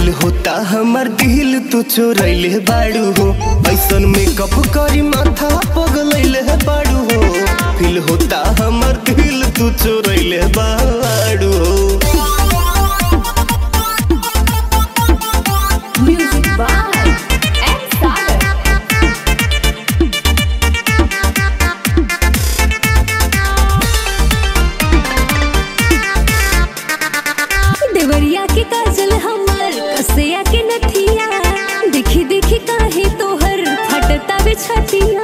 Feel होता हमर दिल तू चोरैले बाड़ू हो ऐसन मेकअप करी माथा पगलैले बाड़ू हो फील होता हमर दिल तू चोरैले बाड़ू हो Music by M. Sagar. Deoria के काजल हमर कसिया के नथिया देखी देखी काहे तोहर फटता बिछतिया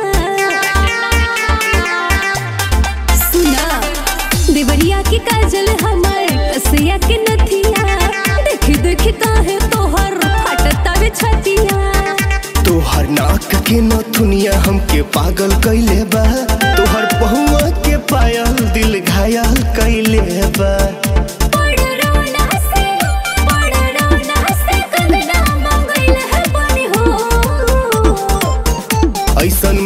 सुना देवरिया के काजल हमर कसिया के नथिया देखी देखी काहे तोहर फटता बिछतिया तोहर नाक के नथुनिया हमके पागल कैले बा तोहर पहुआ के पायल दिल घायल कैले बा पड़रोना से पड़रोना से कंगना मंगल है बनी हो ऐसन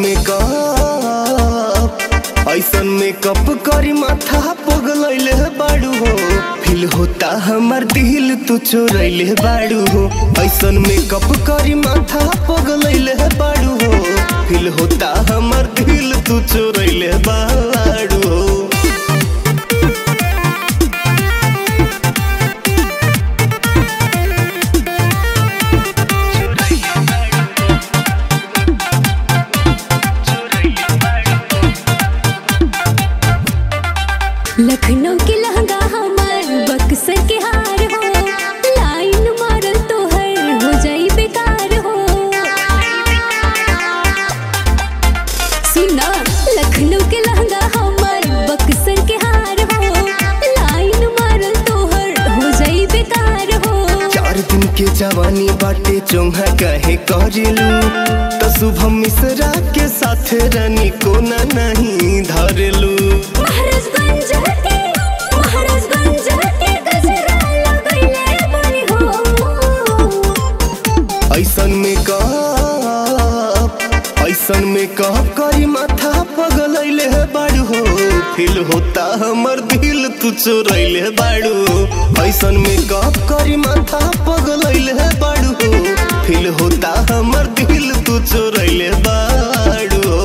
मेकअप ऐसन मेकअप करी माथा पगलैले बाड़ू हो फील होता हमर दिल तू चोरैले बाड़ू हो ऐसन मेकअप करी माथा पगलैले बाड़ू हो फील होता हमर दिल तू चोरैले बाड़ू हो लखनऊ के लहंगा हमर बक्सर के हार हो लाइन मारल तोहर हो जाई बेकार हो सुना लखनऊ के लहंगा हमर बक्सर के हार हो लाइन मारल तोहर हो जाई बेकार हो चार दिन के जवानी बाटे चोंहा कहे करेलू तो शुभम मिश्रा के साथ रानी कोना नहीं धरेलू महाराजगंज के महाराजगंज के गजरा लगैले बनी हो ऐसन मेकअप ऐसन मेकअप करी माथा पगलैले बाड़ू हो फील होता हमर दिल तू चोरैले बाड़ू हो ऐसन मेकअप करी माथा पगलैले बाड़ू हो फील होता हमर दिल तू चोरैले बाड़ू हो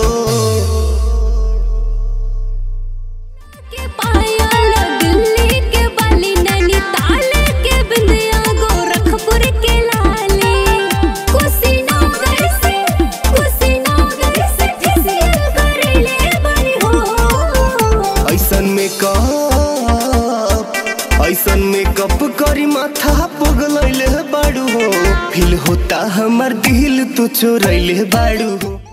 के पायल दिल्ली के बाली नैनीताल के बिंदिया गोरखपुर के लाली कुशीनगर से कुशीनगर से फेसियल करेले बनी हो ऐसन मेकअप ऐसन मेकअप करी माथा पगलैले बाड़ू हो फील होता हमर दिल तू चोरैले बाड़ू हो